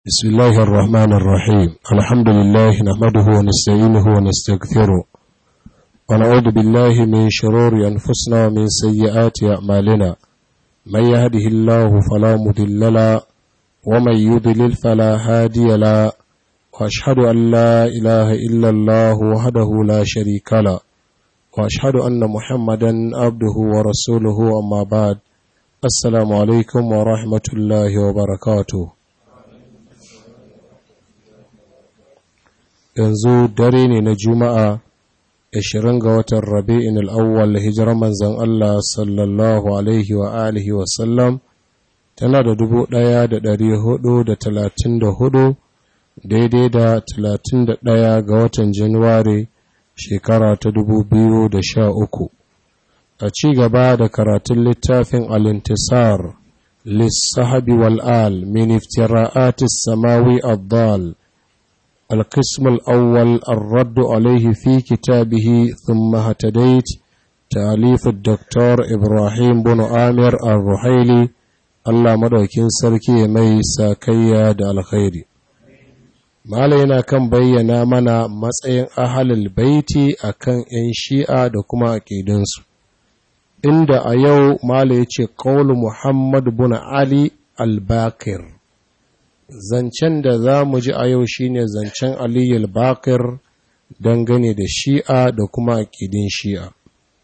بسم الله الرحمن الرحيم الحمد لله نحمده ونستعينه ونستغفره ونعوذ بالله من شرور أنفسنا ومن سيئات أعمالنا من يهده الله فلا مضل له ومن يضلل فلا هادي له وأشهد أن لا إله إلا الله وحده لا شريك له وأشهد أن محمدا عبده ورسوله أما بعد السلام عليكم ورحمة الله وبركاته yanzu dare ne na juma'a 20 ga watan rabi'in al'awwal hijirar manzan Allah sallallahu alaihi wa alihi wasallam tana da dubu ɗaya da ɗari hudu da talatin da hudu daidai da talatin da ɗaya ga watan januwari shekara ta dubu biyu da sha uku a ci gaba da karatun littafin alintisar lissahabi wal'al min iftira'atis samawi abdal القسم الأول الرد عليه في كتابه ثم هتديت تأليف الدكتور إبراهيم بن آمر الرحيلي الله مدوكين سركي مي ساكيا دا الخير malaina kan bayyana mana matsayin ahalul baiti akan 'yan shi'a da kuma aƙidinsu inda a yau mala ya ce ƙaulu muhammad bin ali al-bakir zancen da za mu ji a yau shine zancen aliyu bakir dangane da shi'a da kuma aƙidin shi'a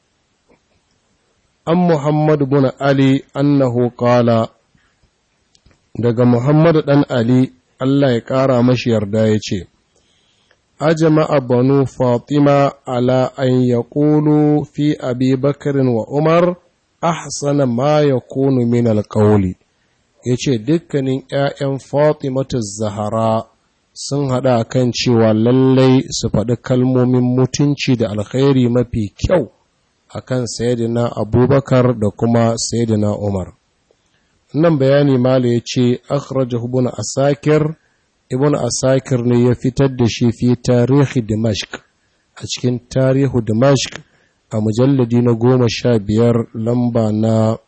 an muhammadu bin ali annahu qala daga muhammadu ɗan ali allah ya ƙara mashi yarda ya ce ajama'a banu fatima ala an yaqulu fi abi bakarin wa umar ahsana ma yakunu min alqawli ya ce dukkanin ‘ya'yan Fatimatu Zahara sun haɗa kan cewa lallai su faɗi kalmomin mutunci da alkhairi mafi kyau a kan Sayyidina Abubakar da kuma Sayyidina Umar. Nan bayani Mala ya ce, Akhraja Ibn Asakir, Ibn Asakir ne ya fitar da shi fi tarihi Dimashq, a cikin tarihu Dimashq a mujalladi na goma sha biyar lamba na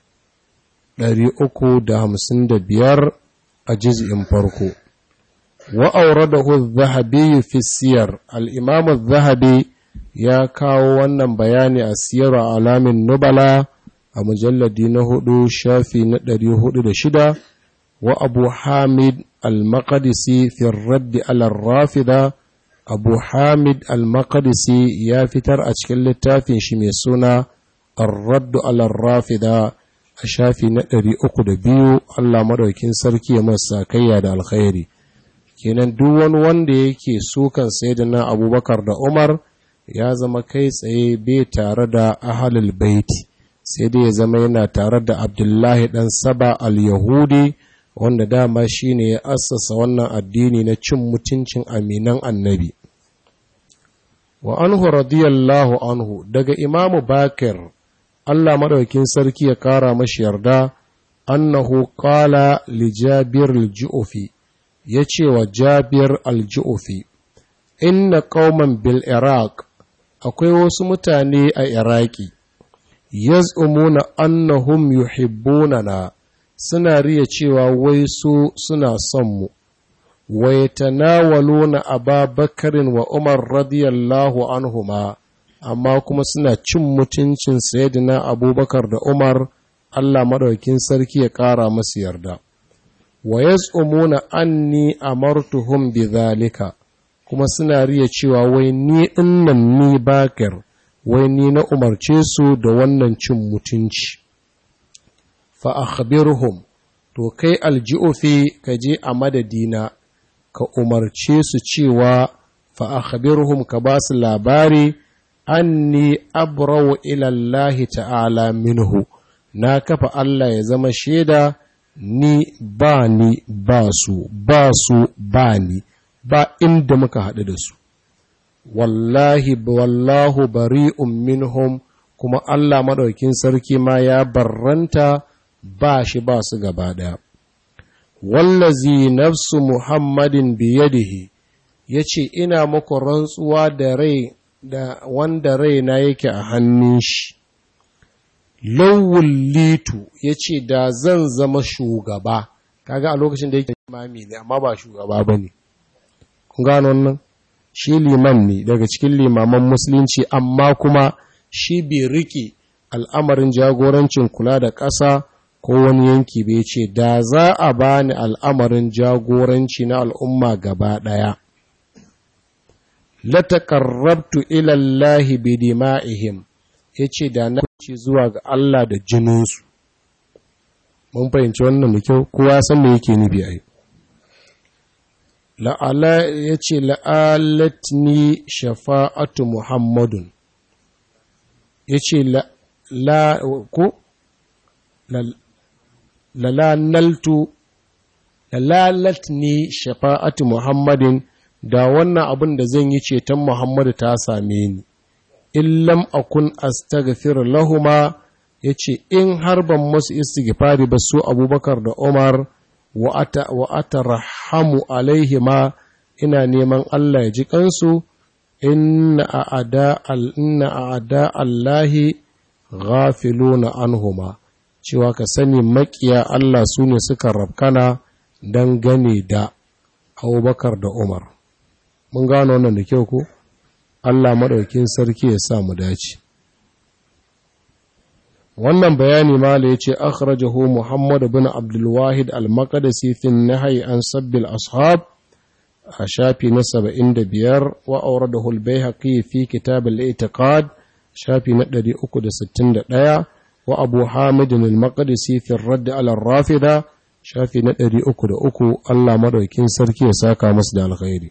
355 a jiz'in farko. Wa'auradahu zahabi fi siyar, al'imamu zahabi ya kawo wannan bayani a siyar alamin nubala a mujalladi na hudu shafi na 406 wa abu hamid al-maqadisi fi raddi alar rafida abu hamid al-maqadisi ya fitar a cikin littafin shi mai suna ar-raddu alar rafida a shafi na ɗari uku da biyu Allah maɗaukin sarki ya masa kayya da alkhairi kenan duk wani wanda yake sukan na abubakar da umar ya zama kai tsaye bai tare da ahalul baiti sai dai ya zama yana tare da abdullahi ɗan saba al-yahudi wanda dama shine ya assasa wannan addini na cin mutuncin aminan annabi wa anhu radiyallahu anhu daga imamu bakir Allah maɗaukin sarki ya ƙara mashi yarda, annahu ƙala li Jabir al-Ju'ufi, ya ce wa Jabir al-Ju'ufi, Inna ƙauman bil Iraq, akwai wasu mutane a Iraki, yaz'umuna annahum yuhibbunana suna riya cewa wai su suna son mu, wa yatanawaluna Aba Bakarin wa Umar radiyallahu anhuma. amma kuma suna cin mutuncin sayyidina abubakar da umar allah maɗaukin sarki ya ƙara masu yarda wa yaz'umuna anni amartuhum bidhalika kuma suna riya cewa wai ni dinnan ni bakir wai ni na umarce su da wannan cin mutunci fa akhbirhum to kai alji'ufi ka je a madadina ka umarce su cewa fa akhbirhum ka ba su labari anni abrawu ilallahi ta'ala minhu na kafa Allah ya zama shaida ni ba ni ba su ba su ba ni ba inda muka haɗu da su wallahi wallahu bari'un minhum kuma Allah maɗaukin sarki ma ya barranta ba shi ba su gaba ɗaya wallazi nafsu muhammadin biyadihi ya ce ina muku rantsuwa da rai da wanda raina yake a hannun shi lawul litu ya ce da zan zama shugaba kaga a lokacin da yake imami ne amma ba shugaba ba ne kun gano wannan shi liman ne daga cikin limaman musulunci amma kuma shi bai rike al'amarin jagorancin kula da ƙasa ko wani yanki bai ce da za a bani al'amarin jagoranci na al'umma gaba ɗaya latakarrabtu ilallahi bi dima'ihim yace da na ce zuwa ga Allah da jininsu mun fahimci wannan da kyau kowa san me yake nufi ai la'ala yace la'alatni shafa'atu muhammadun yace la la ko lalanaltu lalalatni shafa'atu muhammadin da wannan abin da zan yi ceton muhammadu ta same ni illam akun astaghfir lahuma yace in har ban masu istighfari ba su abubakar da umar wa ata wa atarhamu alaihima ina neman Allah ya ji kansu inna a'ada al inna a'ada allahi ghafiluna anhuma cewa ka sani makiya Allah su ne suka rabkana don gane da abubakar da umar mun gano wannan da kyau ko Allah maɗaukin sarki ya sa mu dace wannan bayani mala ya ce akhrajahu muhammad bin abdulwahid al-maqdisi fi nahyi an sabbil ashab a shafi na 75 wa awradahu al-baihaqi fi kitab al-i'tiqad shafi na 361 wa abu hamid al-maqdisi fi ar-radd ala ar-rafida shafi na 303 Allah madaukin sarki ya saka masu da alkhairi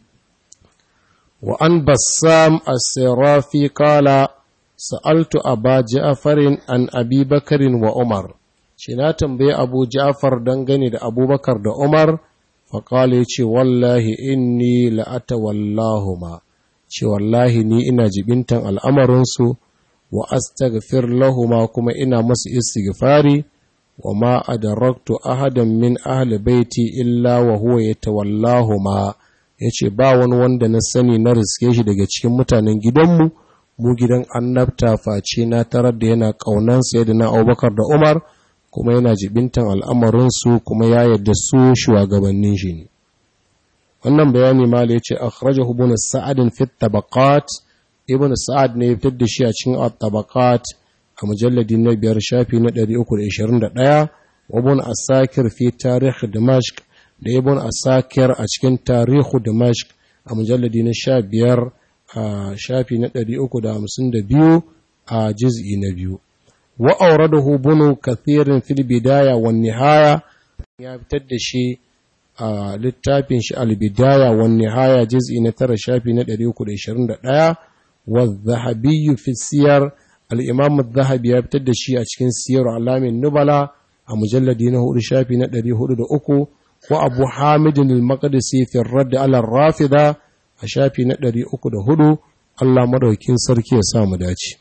wa an bassam as-sirafi qala sa'altu aba ja'farin an abi bakarin wa umar shi na tambaye abu ja'far dangane da abubakar da umar faƙala ya ce wallahi inni la'ata wallahuma ce wallahi ni ina jibintan al'amarinsu wa astaghfir lahuma kuma ina masu istighfari wa ma adaraktu ahadan min ahli baiti illa wa huwa yatawallahuma yace ba wani wanda na sani na riske shi daga cikin mutanen gidanmu mu gidan annabta face na tarar da yana kaunan sayyidina Abubakar da Umar kuma yana jibintan al'amarinsu kuma ya yadda su shugabannin shi ne wannan bayani ma da yace akhrajahu ibn sa'ad fi tabaqat ibn sa'ad ne ya fitar da shi a cikin at-tabaqat a mujalladi na biyar shafi na 321 wa ibn asakir fi tarikh dimashq da ibn asakir a cikin tarikh dimashq a mujalladi na 15 a shafi na 352 a juz'i na biyu wa auradahu bunu kathirin fil bidaya wan nihaya ya fitar da shi a littafin shi al bidaya wan nihaya juz'i na 9 shafi na 321 wa dhahabi fi siyar al-imam adh-dhahabi ya fitar da shi a cikin siyar alamin nubala a mujalladi na 4 shafi na 403 wa abu hamid al-maqdisi fi ar-radd ala ar-rafida a shafi na 304 Allah madaukin sarki ya sa mu dace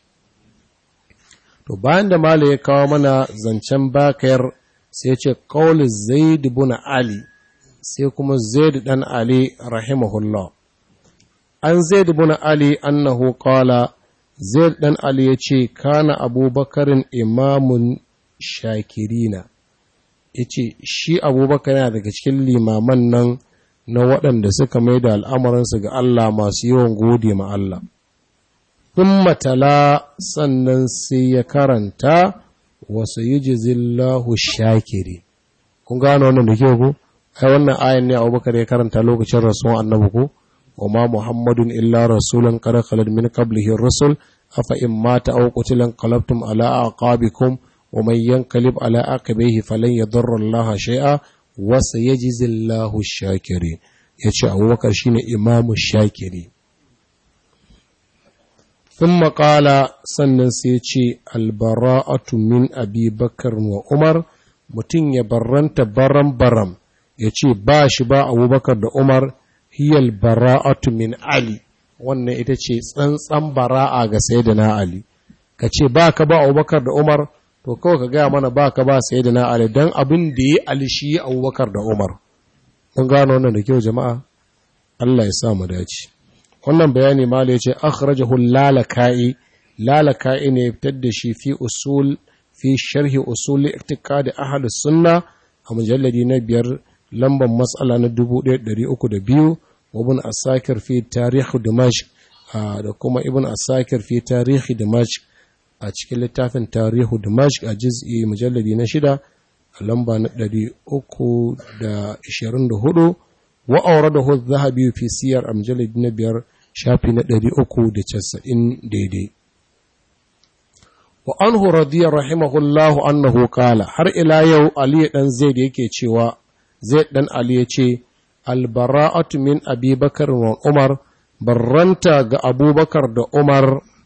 to bayan da mala ya kawo mana zancen bakayar sai ce qaul zaid ibn ali sai kuma zaid dan ali rahimahullah an zaid ibn ali annahu qala zaid dan ali yace kana abubakarin imamun shakirina yace shi abubakar yana daga cikin limaman nan na waɗanda suka mai da al'amuransu ga Allah masu yawan gode ma Allah sun matala sannan sai ya karanta wasu yi jizillahu shakiri kun gano wannan da kyau ku ai wannan ayan ne abubakar ya karanta lokacin rasuwan annabi ku wa ma muhammadun illa rasulun qad khalad min qablihi rusul afa in mata aw qutilan qalabtum ala aqabikum wa man yanqalib ala aqibihi falan yadurra Allah shay'a wa sayajzillahu shakirin yace abubakar shine imamu shakiri ثم قال sannan sai ce albara'atu min abi bakar wa umar mutum ya barranta baram baram ya ce ba shi ba abubakar da umar hiyal bara'atu min ali wannan ita ce tsantsan bara'a ga sayyidina ali ka ce ba ka ba abubakar da umar to kawai ka gaya mana ba ka ba sayyidina ali don abin da ya ali shi abubakar da umar mun gano wannan da kyau jama'a Allah ya sa mu dace wannan bayani mala yace akhrajahu lalaka'i lalaka'i ne fitar da shi fi usul fi sharhi usul i'tiqad ahli sunna a mujalladi na biyar lambar matsala na 1302 ibn asakir fi tarihi dimashq da kuma ibn asakir fi tarihi dimashq a cikin littafin tarihu dimashq a juz'i mujalladi na shida a lamba na 324 wa auradahu adh-dhahabi fi siyar a mujalladi na biyar shafi na 390 daidai wa anhu radiya rahimahullahu annahu qala har ila yau ali dan zaid yake cewa zaid dan ali yace albara'atu min abi bakar wa umar barranta ga abubakar da umar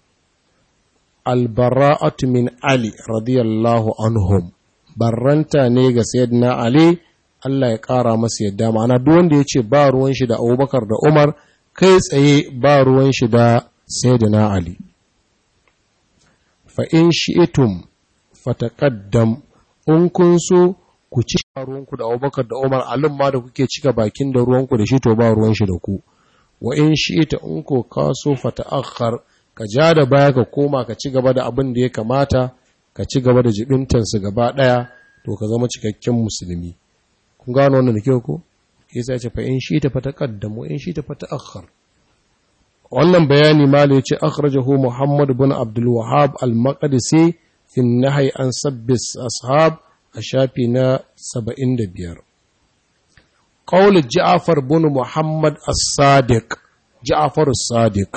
albara'atu min ali radiyallahu anhum barranta ne ga sayyidina ali Allah ya ƙara masa yadda ma'ana duk wanda ya ce ba ruwan shi da abubakar da umar kai tsaye ba ruwan shi da sayyidina ali fa in shi'tum fataqaddam in kun so ku ci ruwanku da abubakar da umar alin ma da kuke cika bakin da ruwanku da shi to ba ruwan shi da ku wa in shi'ta in ko ka so fata'akhkhar ka ja da baya ka koma ka ci gaba da abin da ya kamata ka ci gaba da jibintansu gaba ɗaya to ka zama cikakken musulmi kun gano wannan da kyau ko yasa ya ce fa in shi ta fata qaddamu in shi ta fata akhar wannan bayani malai ce akhrajahu muhammad ibn abdul wahhab al-maqdisi fi an-nahy an sabbis ashab a shafi na 75 qawl ja'far ibn muhammad as-sadiq ja'far as-sadiq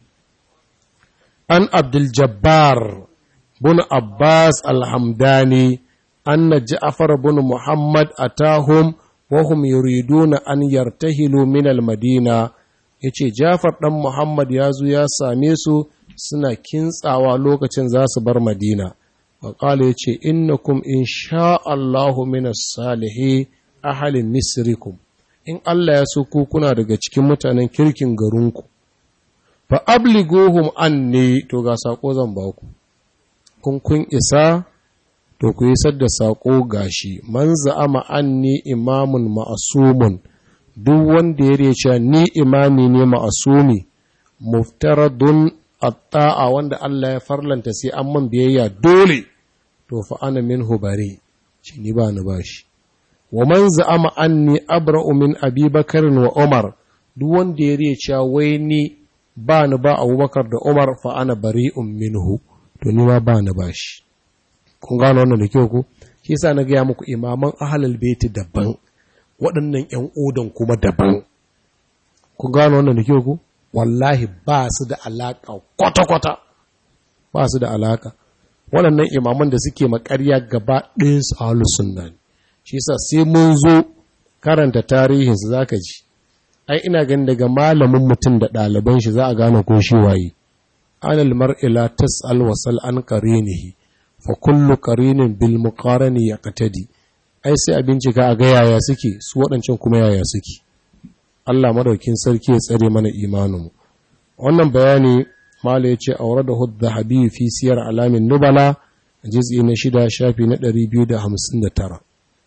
an abdul jabbar بن عباس الحمداني أن جعفر بن محمد أتاهم وهم يريدون أن يرتهلوا من المدينة yace Jafar ɗan Muhammad ya zo ya same su suna kintsawa lokacin za su bar Madina. Waƙala ya ce, Innakum in sha Allahu minas salihi ahalin misrikum, in Allah ya so ku kuna daga cikin mutanen kirkin garinku, fa abligohum an ne to ga saƙo zan ba ku. kun kun isa to ku isar da saƙo gashi man za'ama anni imamun ma'asumun duk wanda ya rece ni imami ne ma'asumi muftaradun atta'a wanda Allah ya farlanta sai an man biyayya dole to fa ana minhu bare shi ni ba ni bashi wa man za'ama anni abra'u min abi bakar wa umar duk wanda ya rece wai ni ba ni ba abubakar da umar fa ana bari'un minhu to ni ma ba na bashi kun gano wannan da kyau ko shi yasa na gaya muku imaman ahlul baiti daban waɗannan ƴan odan kuma daban kun gano wannan da kyau ko wallahi ba su da alaka kwata kwata ba su da alaka waɗannan imaman da suke makarya gaba ɗayan su ahlus sunna ne shi yasa sai mun zo karanta tarihin su zaka ji ai ina ganin daga malamin mutum da ɗaliban shi za a gane ko shi waye على المرء لا تسأل وسل عن قرينه فكل قرين بالمقارن يقتدي ai sai a bincika a ga yaya suke su waɗancan kuma yaya suke Allah madaukin sarki ya tsare mana imaninmu wannan bayani mala yace aure da hudda habibi fi siyar alamin nubala juz'i na shida shafi na 259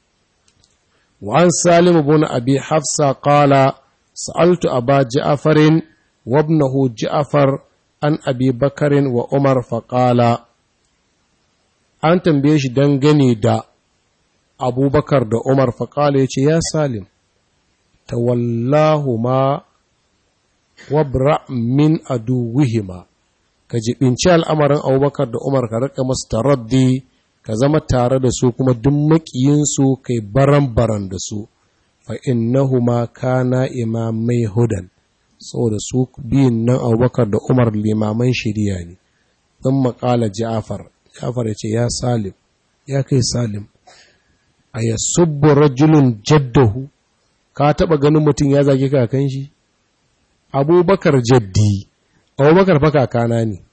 wa an salim ibn abi hafsa qala sa'altu aba ja'farin wa ibnahu ja'far an abi bakarin wa umar faƙala an tambaye shi dangane da abubakar da umar faƙala ya ce ya salim tawallahu ma wabra min aduwihima ka jibinci al'amarin abubakar da umar ka rika masu taraddi ka zama tare da su kuma duk maƙiyinsu kai baran-baran da su fa innahuma kana imamai hudan saboda su biyun nan abubakar da umar limaman shiriya ne don makala ja'afar ja'afar ya ce ya salim ya kai salim a ya subbu rajulun jaddahu ka taba ganin mutum ya zage kakan shi abubakar jaddi abubakar fa kakana ne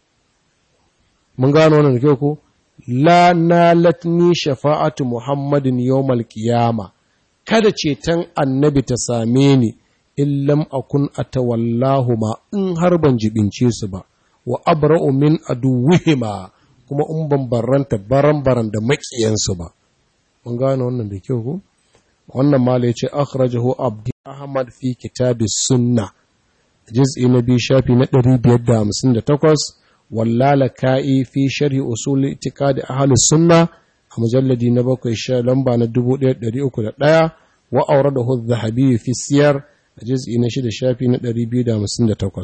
mun gano wannan da kyau ko la nalatni shafa'atu muhammadin yawmal qiyama kada ceton annabi ta same ni in lam akun atawallahu ma in har ban jibince su ba wa abra'u min aduwwihima kuma in ban barranta baran-baran da makiyansu ba mun gane wannan da kyau ko wannan mala yace akhrajahu abdi ahmad fi kitab sunna juz'i na biyu shafi na 558 wallala ka'i fi sharhi usul itiqad ahli sunna a mujalladi na bakwai sha lamba na 1301 wa auradahu adh-dhahabi fi siyar a juz'i na shida shafi na 258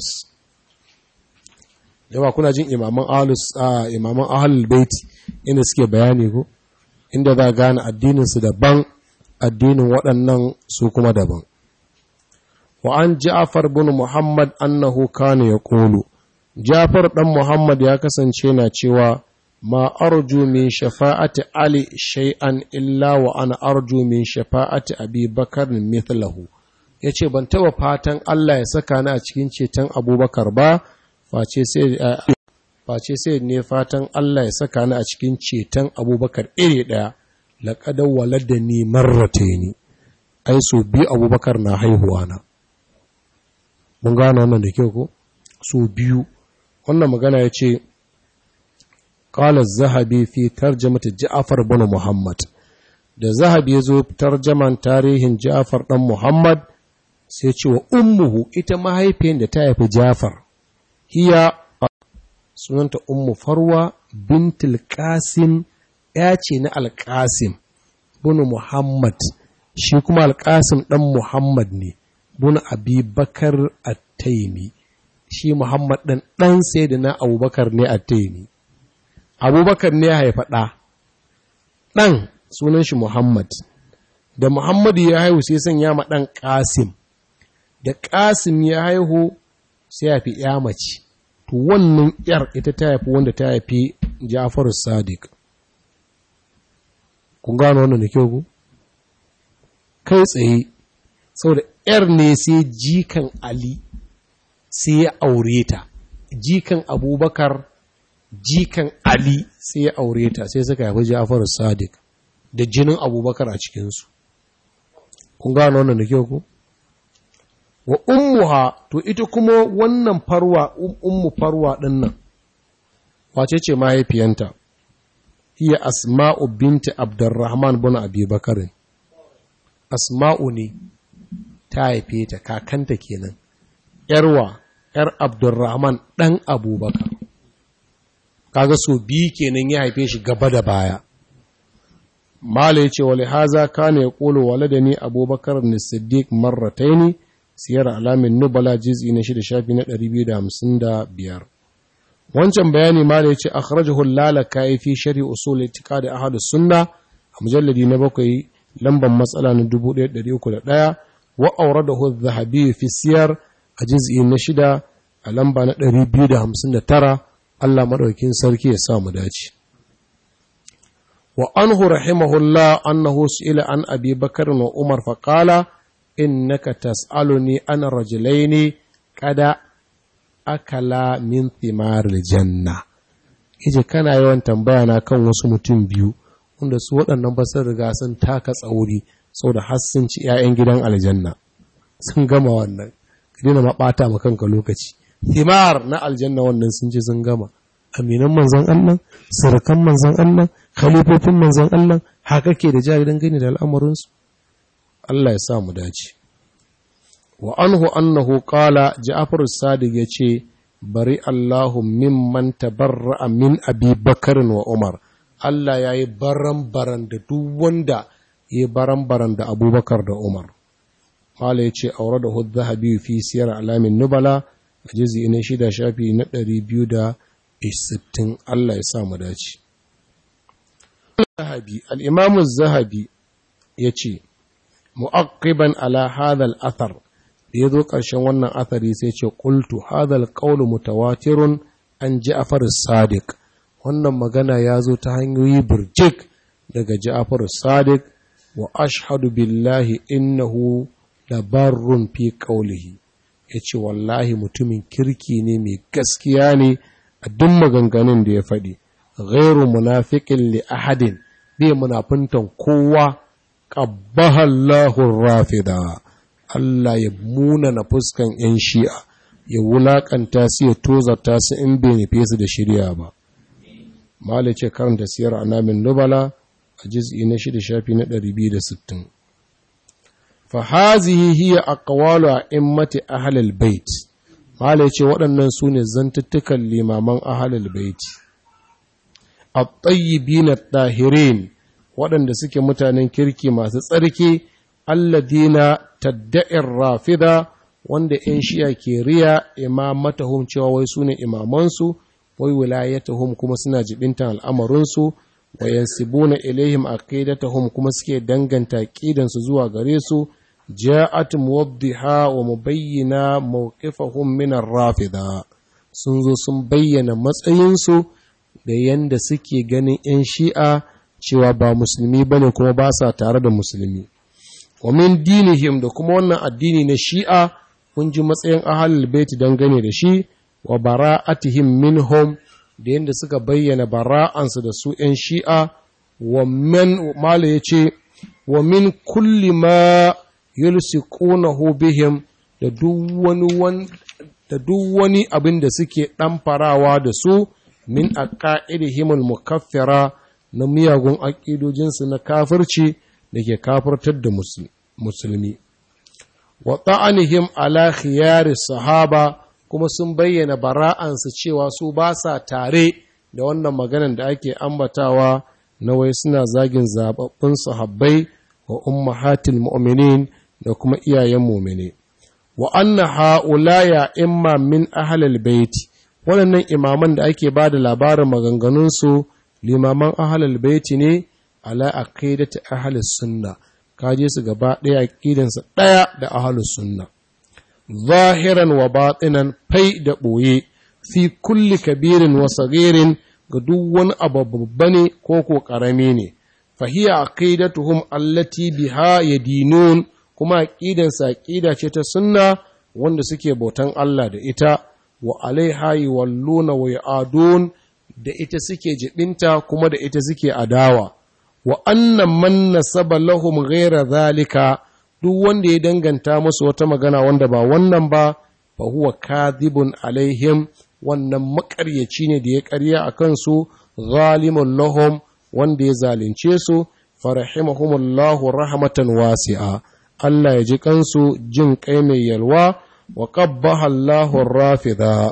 yawa kuna jin imaman ahlus imaman ahlul baiti inda suke bayani ko inda za gane addinin su daban addinin waɗannan su kuma daban wa an ja'far bin muhammad annahu kana yaqulu ja'far dan muhammad ya kasance na cewa ma arju min shafa'ati ali shay'an illa wa ana arju min shafa'ati abi bakar mithlahu yace ban taba fatan Allah ya saka ni a cikin ceton abubakar ba face sai face sai ne fatan Allah ya saka ni a cikin ceton abubakar iri daya laqad waladani marrataini ai so bi abubakar na haihuwa na mun gano wannan da kyau ko so biyu wannan magana yace قال الذهبي في ترجمة جعفر بن محمد da zahabi ya zo tarjaman tarihin Ja'far ɗan Muhammad sai ce wa ummuhu ita mahaifiyar da ta haifi Ja'far hiya sunanta ummu Farwa bintul Qasim ya ce na Al-Qasim bin Muhammad shi kuma Al-Qasim ɗan Muhammad ne bin Abi Bakar At-Taymi shi Muhammad ɗan ɗan sayyidina Abubakar ne At-Taymi abubakar ne ya haifa ɗa ɗan sunan shi muhammad da muhammadu ya haihu sai sanya ma ɗan ƙasim da ƙasim ya haihu sai ya fi ya mace to wannan ‘yar ita ta haifi wanda ta haifi ja'far sadiq kun gano wannan da kyau ku kai tsaye saboda ‘yar ne sai jikan ali sai ya aure ta jikan abubakar jikan Ali sai ya aure ta sai suka haifi Ja'far Sadiq da jinin Abubakar a cikinsu. Kun gano wannan da kyau ku? Wa ummuha to ita kuma wannan farwa ummu farwa ɗin nan, wace ce mahaifiyanta? Iya Asma'u binti Abdurrahman bin Abi Bakarin. Asma'u ne ta haife ta kakanta kenan, ‘yarwa, ‘yar Abdurrahman ɗan Abubakar. kaga so biyu kenan ya haife shi gaba da baya mala ya ce wale haza kana ya ƙolo wale da ni abubakar na siddiq marrataini siyar alamin nubala jiz'i na shida shafi na 255 wancan bayani mala ya ce akhrajahu lalaka fi shari usul itiqadi ahad sunna a mujalladi na bakwai lamban matsala na 1301 wa awradahu adh-dhahabi fi siyar a jiz'i na shida a lamba na 259 Allah maɗaukin sarki ya sa mu dace. Wa anhu rahimahullah annahu su'ila an abi bakar wa Umar faƙala innaka tas'aluni an rajulaini kada akala min thimar janna. Ije kana yawan tambaya na kan wasu mutum biyu wanda su waɗannan ba sun riga sun taka tsauri saboda har sun ci 'ya'yan gidan aljanna. Sun gama wannan. Ka daina ma ɓata ma kanka lokaci. thimar na aljanna wannan sun ce sun gama aminan manzan Allah surukan manzan Allah khalifofin manzan Allah haka ke da jari don gani da al'amuransu Allah ya sa mu dace wa anhu annahu qala ja'far as-sadiq yace bari Allahu mimman tabarra'a min abi bakr wa umar Allah yayi baran baran da duk wanda yayi baran baran da abubakar da umar Mala ya ce, Aure da Hud Zahabi fi siyar alamin Nubala, a jizi na shida shafi na ɗari biyu da sittin Allah ya sa mu dace. Zahabi, al'imamu Zahabi ya ce, Mu'aqiban ala hadal athar, da ya zo ƙarshen wannan athari sai ce, Ƙultu hadal ƙaunu mutawatirun an Ja'far Sadiq. Wannan magana ya zo ta hanyoyi birjik daga Ja'far Sadiq wa ashhadu billahi innahu labarrun fi ƙaulihi. ya ce wallahi mutumin kirki ne mai gaskiya ne a duk maganganun da ya faɗi ghairu munafiqin li ahadin bai munafintan kowa qabbahallahu rafida Allah ya muna na fuskan yan shi'a ya wulakanta su ya tozarta su in bai nufe su da shirya ba malice karanta siyar anamin nubala a juz'i na shida shafi na 260 fahazihi hiya aqwalu a'immati ahlil bait malai ce waɗannan su ne zantuttukan limaman ahlil bait at-tayyibin at-tahirin waɗanda suke mutanen kirki masu tsarki alladina tadda'ir rafida wanda 'yan shi'a ke riya imamatahum cewa wai su ne imamansu wai wilayatahum kuma suna jibintan al'amarinsu wa yansibuna ilaihim aqidatahum kuma suke danganta aqidansu zuwa gare su ja'at muwaddiha wa mubayyina mawqifahum min ar-rafida sun zo sun bayyana matsayinsu da yanda suke ganin 'yan shi'a cewa ba musulmi bane kuma ba sa tare da musulmi wa min dinihim da kuma wannan addini na shi'a kun ji matsayin ahalul baiti dangane da shi wa bara'atihim minhum da yadda suka bayyana bara'ansu da su ‘yan shi'a wa men mala ya ce wa min kulli ma yulsiqunahu bihim da duk wani abin da suke ɗamfarawa da su min aqaidihimul mukaffira na miyagun aƙidojinsu na kafirci da ke kafirtar da musulmi wa ta'anihim ala khiyari sahaba kuma sun bayyana bara'ansu cewa su ba sa tare da wannan maganan da ake ambatawa na wai suna zagin zababbun sahabbai wa ummahatil mu'minin da kuma iyayen mu'mini wa anna ha'ulaya imma min ahlil baiti waɗannan imaman da ake ba da labarin maganganunsu limaman ahlil baiti ne ala aqidati ahlis sunna kaje su gaba ɗaya aqidansa ɗaya da ahlus sunna zahiran wa batinan fai da ɓoye fi kulli kabirin wa sagirin ga duk wani abu babba ne ko ko ƙarami ne fahiya aqidatuhum allati biha yadinun kuma aqidansa aqida ce ta sunna wanda suke bautan Allah da ita wa alaiha yuwalluna wa yu'adun da ita suke jibinta kuma da ita suke adawa wa annan man nasaba lahum ghaira zalika duk wanda ya danganta musu wata magana wanda ba wannan ba fa huwa kadhibun alaihim wannan makaryaci ne da ya karya a kansu zalimun lahum wanda ya zalunce su farahimahumullahu rahmatan wasi'a Allah ya ji kansu jin kai mai yalwa wa qabbaha Allahu rafida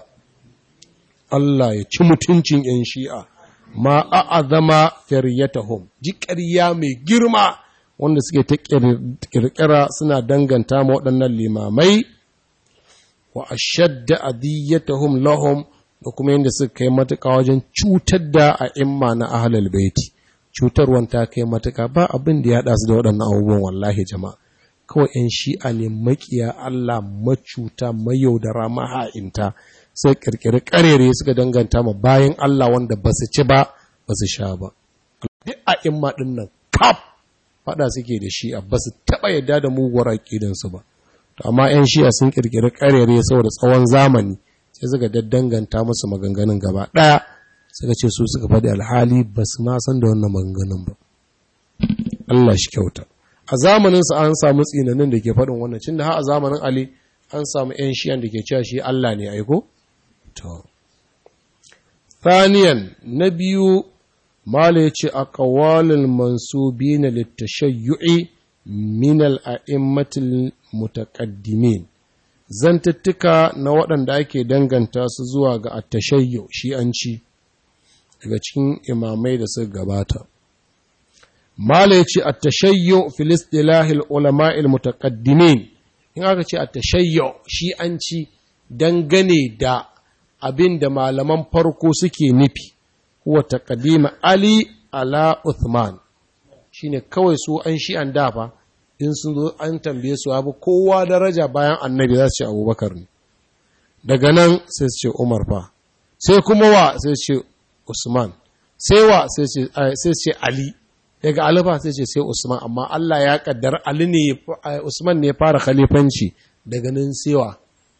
Allah ya ci mutuncin yan shi'a ma a'azama firyatahum ji ƙarya mai girma wanda suke ta kirkira suna danganta ma waɗannan limamai wa ashadda adiyatahum lahum da kuma yadda suka kai matuƙa wajen cutar da a imma na ahlul baiti cutarwan ta kai matuƙa ba abin da ya haɗa su da waɗannan abubuwan wallahi jama'a kawai yan shi'a ne makiya Allah macuta mayaudara maha'inta sai kirkiri ƙarere suka danganta ma bayan Allah wanda ba su ci ba ba su sha ba duk a imma ɗin nan kaf faɗa suke da shi'a ba su taɓa yadda da muguwar aƙidansu ba to amma 'yan shi'a sun ƙirƙiri ƙarere saboda tsawon zamani sai suka daddanganta musu maganganun gaba ɗaya suka ce su suka faɗi alhali ba su ma san da wannan maganganun ba Allah shi kyauta a zamanin sa an samu tsinanin da ke faɗin wannan cin da har a zamanin Ali an samu 'yan shi'an da ke cewa shi Allah ne aiko to Thaniyan na biyu Mala ya ce a ƙawalin mansubi na littashayyu'i minal a'immatil mutaƙaddimin zantattuka na waɗanda ake danganta su zuwa ga attashayyu shi'anci daga cikin imamai da suka gabata. Mala ya ce attashayyu filistilahil ulama'il mutaƙaddimin in aka ce attashayyu shi'anci dangane da abin da malaman farko suke nufi. huwa taqdima Ali ala Uthman shine kawai su an shi an dafa in sun zo an tambaye su abu kowa daraja bayan annabi za su ce Abubakar ne daga nan sai su ce Umar fa sai kuma wa sai su ce Usman sai wa sai su ce Ali daga Ali fa sai ce sai Usman amma Allah ya kaddar Ali ne Usman ne fara khalifanci daga nan sai wa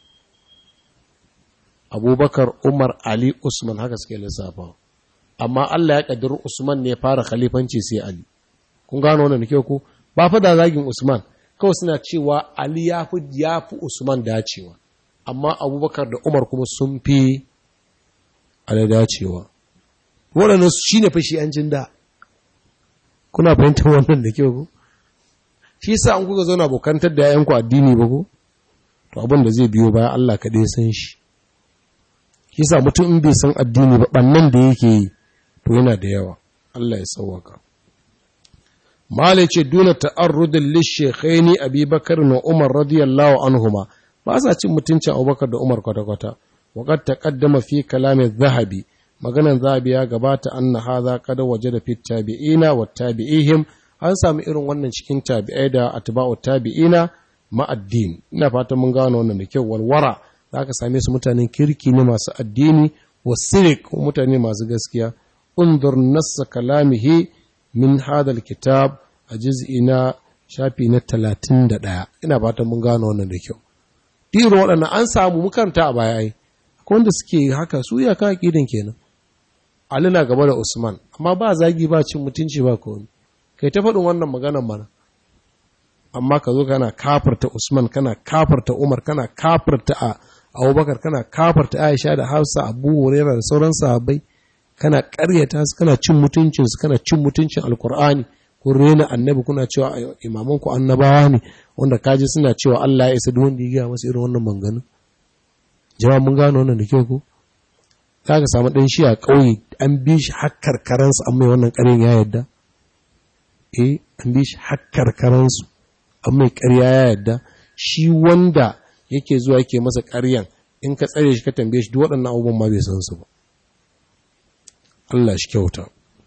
Abubakar Umar Ali Usman haka suke lissafa amma Allah ya ƙaddari Usman ne ya fara khalifanci sai Ali. Kun gano wannan kyau ku? Ba fa da zagin Usman, kawai suna cewa Ali ya fi ya fi Usman dacewa, amma Abubakar da Umar kuma sun fi Ali dacewa. Waɗannan shi ne fashi an jin da. Kuna fahimtar wannan da kyau ku? Shi sa an kuka zauna abokantar da ‘ya'yanku addini ba ku? To abin da zai biyo baya Allah kaɗai san shi. Shi sa mutum in bai san addini ba ɓannan da yake yi, to yana da yawa Allah ya sauwaka malai ce duna ta'arrudin lishekhaini abubakar na umar radiyallahu anhuma ba sa cin mutuncin abubakar da umar kwata-kwata waƙar taƙaddama fi kalamin zahabi maganan zahabi ya gabata anna haza kada waje da fit tabi'ina wa tabi'ihim an samu irin wannan cikin tabi'ai da atba'u tabi'ina ma'addin ina fatan mun gano wannan da kyau walwara za ka same su mutanen kirki ne masu addini wa sirik mutane masu gaskiya undur nassa kalamihi min hadal kitab a juz'i na shafi na talatin da ɗaya ina fatan mun gano wannan da kyau irin waɗannan an samu mukanta a baya ai akwai wanda suke haka su ya kan aƙidan kenan Ali na gaba da Usman amma ba zagi ba cin mutunci ba komai kai ta faɗin wannan maganar mana amma ka zo kana kafarta Usman kana kafarta Umar kana kafarta a Abubakar kana kafarta Aisha da Hafsa Abu Hurairah da sauran sahabbai kana ƙaryata su kana cin mutuncin su kana cin mutuncin Alkur'ani kun rena annabi kuna cewa imaman ku annabawa ne wanda kaji suna cewa Allah ya isa duk wanda ya gaya masa irin wannan manganu jama'a mun gano wannan da kyau ko za ka samu ɗan shi a ƙauye an bi shi hakkar karansu an mai wannan ƙarin ya yadda eh an bi shi hakkar karansu an mai ƙarya ya yadda shi wanda yake zuwa yake masa ƙaryan in ka tsare shi ka tambaye shi duk waɗannan abubuwan ma bai san su ba Allah shi kyauta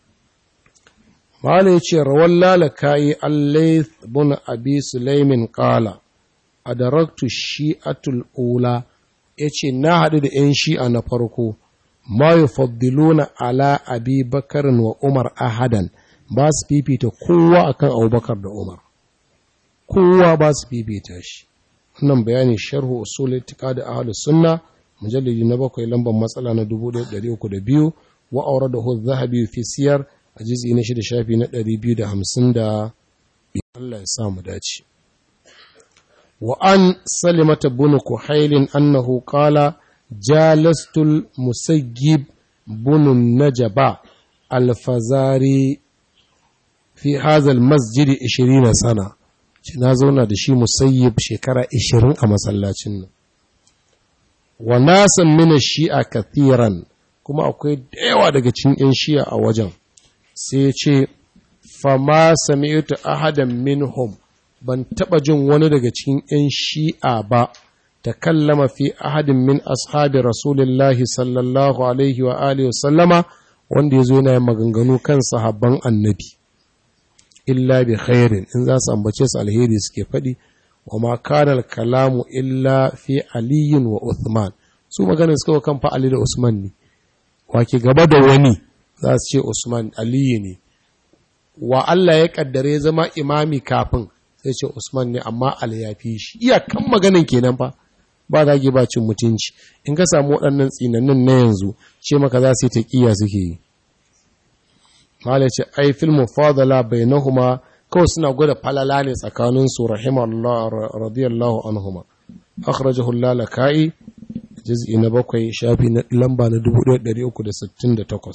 Mala ya ce, Rawar lalakayi Allaith bin Abi Sulaimin ƙala, a daraktu shi'atul ula, ya ce, Na haɗu da ‘yan shi'a na farko, ma yi faddiluna ala Abi Bakarin wa Umar ahadan, ba su fifita kowa akan Abubakar da Umar. Kowa ba su fifita shi. Wannan bayani sharhu usul itika da ahlus sunna mujallidi na bakwai lambar matsala na 1302 wa aure da hu zahabi fi siyar a jizi na shida shafi na ɗari biyu da hamsin da Allah ya samu dace. Wa an salimata bunu kuhailin annahu qala jalastul musayyib bunu najaba alfazari fi hazal masjidi 20 sana ce na zauna da shi musayyib shekara 20 a masallacin nan wa nasan mina shi'a kathiran kuma akwai da yawa daga cikin 'yan shi'a a wajen sai ya ce fama sami'tu ahadan minhum ban taba jin wani daga cikin 'yan shi'a ba ta kallama fi ahadin min ashabi rasulullahi sallallahu alaihi wa alihi sallama wanda ya zo yana maganganu kan sahabban annabi illa bi khairin in za su ambace su alheri suke faɗi wa ma kana kalamu illa fi aliyin wa uthman su maganar suka kan fa ali da usman ne wake gaba da wani za su ce Usman Aliyu ne, wa Allah ya kaddare zama imami kafin sai ce Usman ne amma Ali ya fi shi, iyakan maganin kenan fa ba za ba cin mutunci, in ka samu waɗannan tsinannin na yanzu ce maka za su yi taƙiya suke yi. Mala ce, ai filmu fadala bai na huma kawai suna gwada falala ne tsakanin su rahimallah radiyallahu anhuma. Akhrajahu lalaka'i juz'i na bakwai shafi na lamba na 1368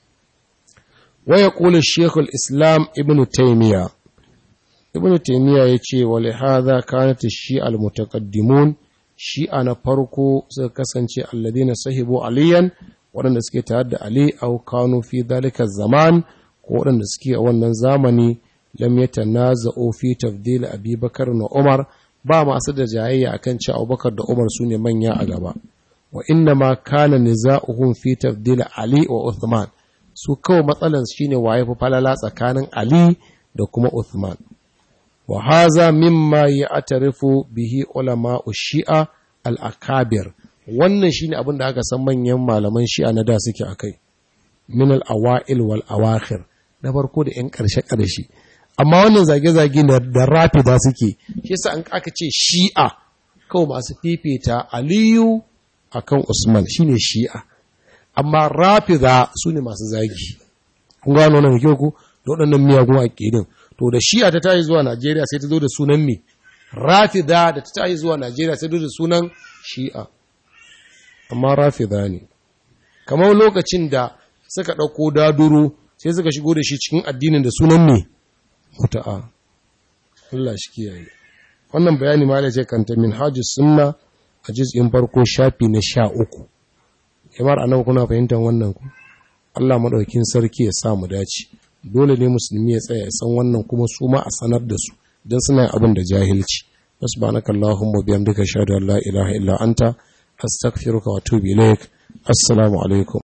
wa yaqulu shaykh al-islam ibn taymiya ibn taymiya yace wa li hadha kanat ash-shi'a al-mutaqaddimun shi'a na farko suka kasance alladina sahibu aliyan waɗanda suke tare da ali aw kanu fi dhalika zaman ko waɗanda suke a wannan zamani lam yatanaza'u fi tafdil abi bakar na umar ba masu da jayayya akan cewa abubakar da umar su ne manya a gaba wa inna ma kana niza'uhum fi tafdil Ali wa Uthman su kawai matsalan shine waye fa falala tsakanin Ali da kuma Uthman wa haza mimma ya'tarifu bihi ulama shi'a al-akabir wannan shine abin da aka san manyan malaman shi'a na da suke akai min al-awail wal awakhir na farko da yan karshe karshe amma wannan zage-zage da rafida suke shi yasa an aka ce shi'a kawai masu fifita Aliyu akan Usman shine Shi'a amma Rafida su ne masu zagi kun gano nan kyau ku da waɗannan miyagun aqidin to da Shi'a ta tayi zuwa Najeriya sai ta zo da sunan me Rafida da ta tayi zuwa Najeriya sai ta zo da sunan Shi'a amma Rafida ne kamar lokacin da suka ɗauko daduro sai suka shigo da shi cikin addinin da sunan me muta'a Allah shi kiyaye wannan bayani ma da ce kanta min hajjus sunna a jiz'in farko shafi na sha uku yamar anan kuna fahimtar wannan ku Allah maɗaukin sarki ya sa mu dace dole ne musulmi ya tsaya ya san wannan kuma su ma a sanar da su don suna yin abin da jahilci subhanaka allahumma bihamdika ashhadu an la ilaha illa anta astaghfiruka wa atubu ilaik assalamu alaikum